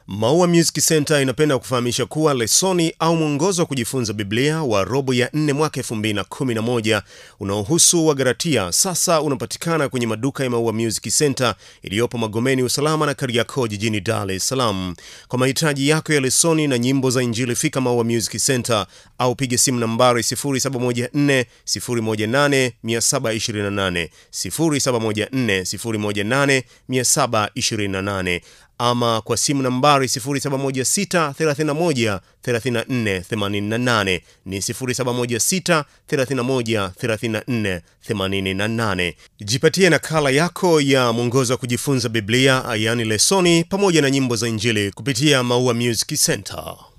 Maua Music Center inapenda kufahamisha kuwa lesoni au mwongozo wa kujifunza Biblia wa robo ya 4 mwaka 2011 unaohusu Wagalatia sasa unapatikana kwenye maduka ya Maua Music Center iliyopo Magomeni Usalama na Kariakoo jijini Dar es Salaam. Kwa mahitaji yako ya lesoni na nyimbo za Injili, fika Maua Music Center au piga simu nambari 0714 018 728 0714 018 728 ama kwa simu nambari 0716 31 34 88 ni 0716 31 34 88. Jipatie nakala yako ya mwongozo wa kujifunza Biblia, yaani lesoni, pamoja na nyimbo za Injili kupitia Maua Music Center.